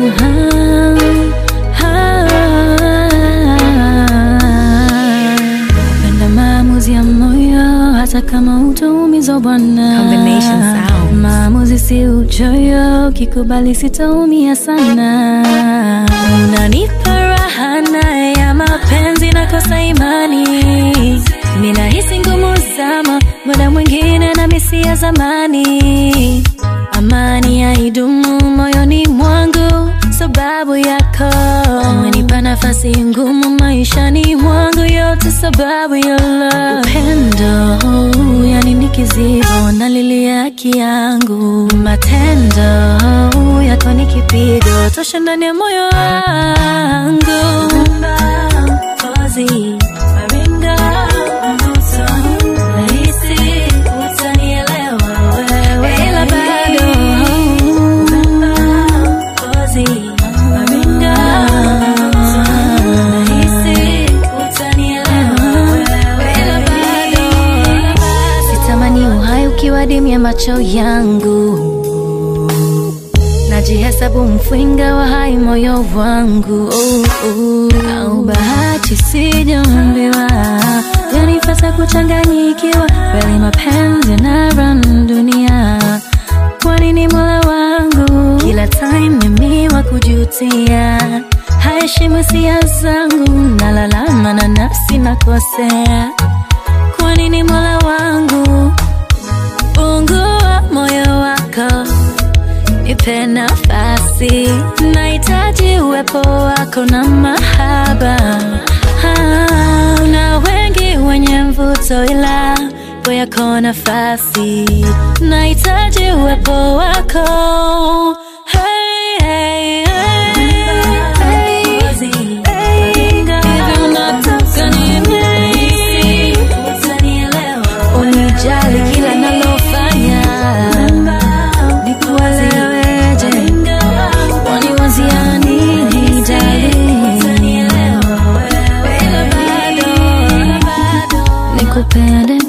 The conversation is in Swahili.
Penda maamuzi ya moyo hata kama utaumizwa bwana. Combination sounds. Maamuzi si uchoyo, kikubali sitaumia sana. Unanipa raha na ya mapenzi nakosa imani, ninahisi ngumu zama, muda mwingine na misi ya zamani. Amani haidumu moyoni mwangu sababu yako, umenipa nafasi ngumu maishani mwangu, yote sababu ya love. Upendo yani ni kizibo, nalilia haki yangu, matendo yako ni kipigo tosha ndani ya moyo wangu. Kozi, maringa, mvuto, nahisi utanielewa wewe, ila bado Kozi, maringa, nahisi utanielewa wewe, ila bado sitamani uhai ukiwa dimu ya macho yangu najihesabu mfwinga wa hai moyo wangu oh, oh. au bahati sijaambiwa yanifata kuchanganyikiwa kweli mapenzi na ran dunia kwa nini mola wangu kila time mimi wa kujutia haheshimu hisia zangu nalalama na nafsi nakosea kwa nini mola wangu fungua moyo wako nipe nafasi, nahitaji uwepo wako na mahaba. Ah, na wengi wenye mvuto, ila kwa yako nafasi, nahitaji uwepo wako. Hey, hey, hey, hey, hey. Hivi unataka nini? Unijali kila nalofanya nikueleweje? Waniwazia nini darling? Nikupende